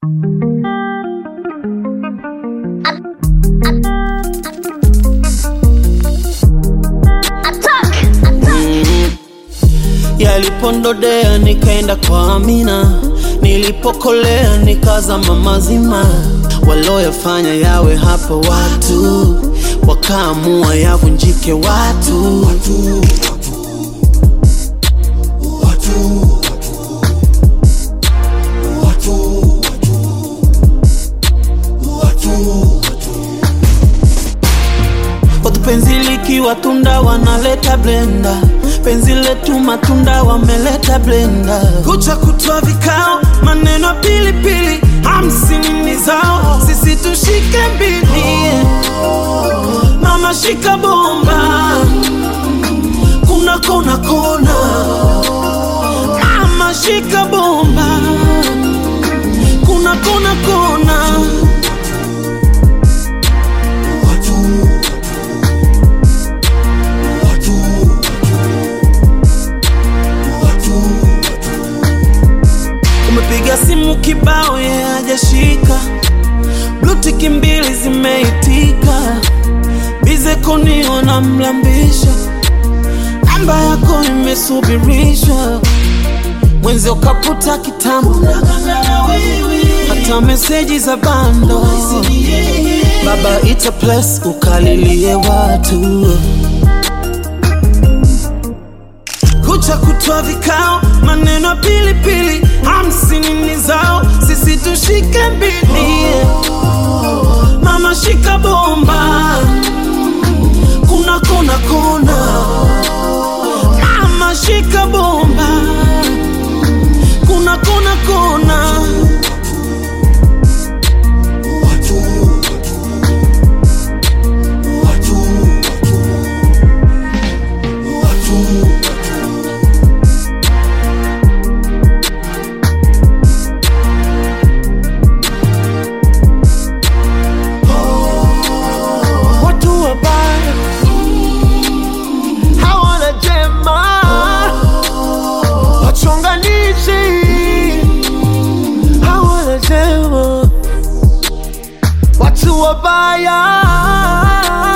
Yalipondodea nikaenda kwa Amina, nilipokolea nikazama mazima. Waloyafanya yawe hapo watu, wakaamua yavunjike watu, watu. Watu penzi likiwa tunda wanaleta blenda, penzi letu matunda wameleta blenda. Kucha kutwa vikao, maneno pilipili, hamsini ni zao, sisi tushike mbili. Mama shika bomba, kuna kona kona. Mama shika bomba, kuna kona kona. Umepiga simu kibao ye hajashika, blutiki mbili zimeitika, bize konio na mlambisha, namba yako imesubirishwa, mwenzi ukaputa kitambo, hata meseji za bando, baba ita plus ukalilie watu kucha kutwa vikao, maneno pilipili, hamsini ni zao, sisi tushike mbili. Mama shika bomba, kuna kona kona. Mama shika bomba, kuna kona kona. watu wabaya hawana jema, wachonganishi hawana jema, watu wabaya